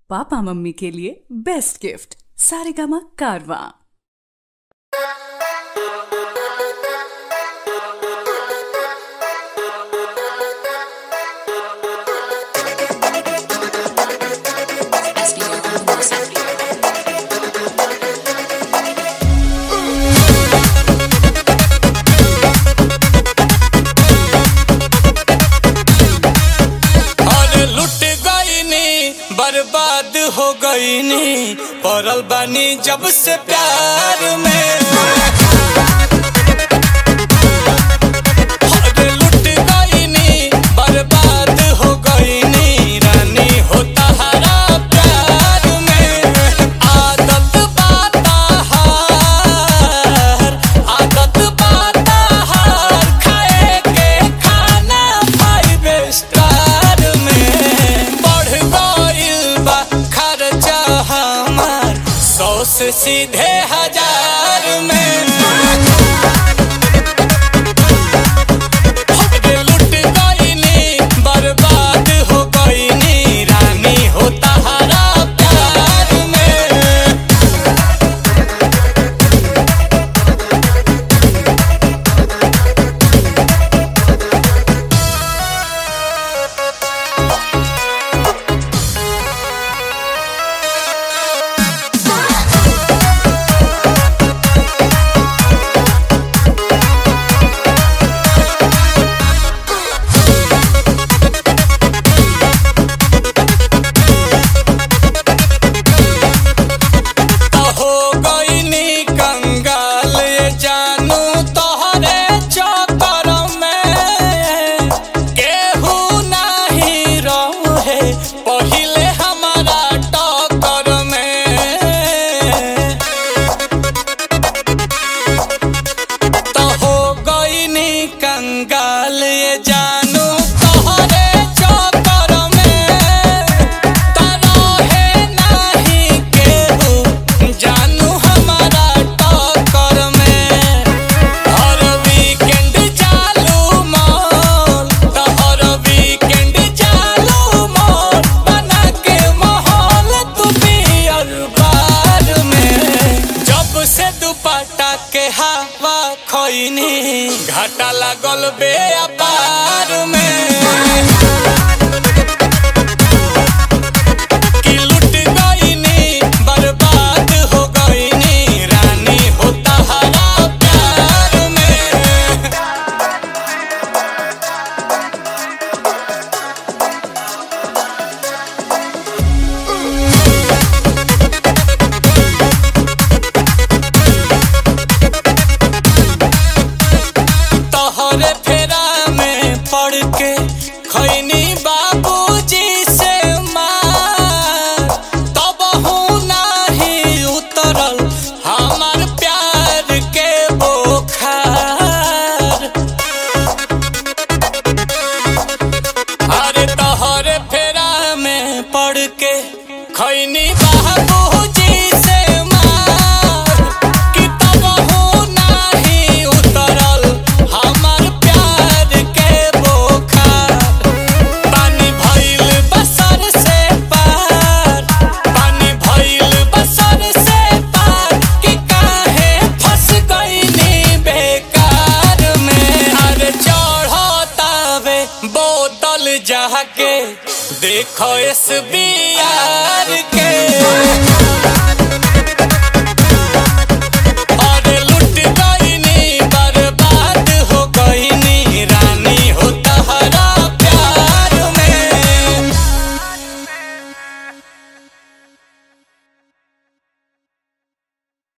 papa mummy के लिए best gift Saregama कारवा अरे लुट गईनी बर्बाद हो गईनी पड़ल बानी जब से प्यार में अरे लुट गईनी बर्बाद हो गईनी रानी हो तहरा प्यार में आदत बाता हार आदत बाता हार खाए के खाना फाइव स्टार में बढ़ गइल बा खर्चा हमार सौ से सीधे हजार में अरे लुट गईनी बर्बाद हो गईनी रानी हो तहरा प्यार में तो हो गईनी कंगाल ये जानू तोहरे चक्कर में केहू नहीं रहे पहिले हमारा टक्कर में तो हो गईनी कंगाल ये जानू तोहरे चक्कर में तरहे नाही केहू जानू हमारा टक्कर में हर वीकेंड चालू मॉल तो हर वीकेंड चालू मॉल बना के माहौल तू पियर बार में जब से दुपट्टा के हवा खोइनी घाटा लागल बे अपार में कि लुट गईनी बर्बाद हो गईनी रानी हो तहरा प्यार में तोहरे फेरा में पड़ के खैनी बाबूजी से मार तब हूँ नाही उतरल हमार प्यार के बोखार अरे तोहरे फेरा में पड़ के खैनी बाबूजी से मार कि तब हूँ नाही उतरल हमार प्यार के बोखार पानी भइल बसर से पार पानी भइल बसर से पार कि काहे फंस गईनी बेकार में अरे चढ़तावे बोतल जाके देखो एस बी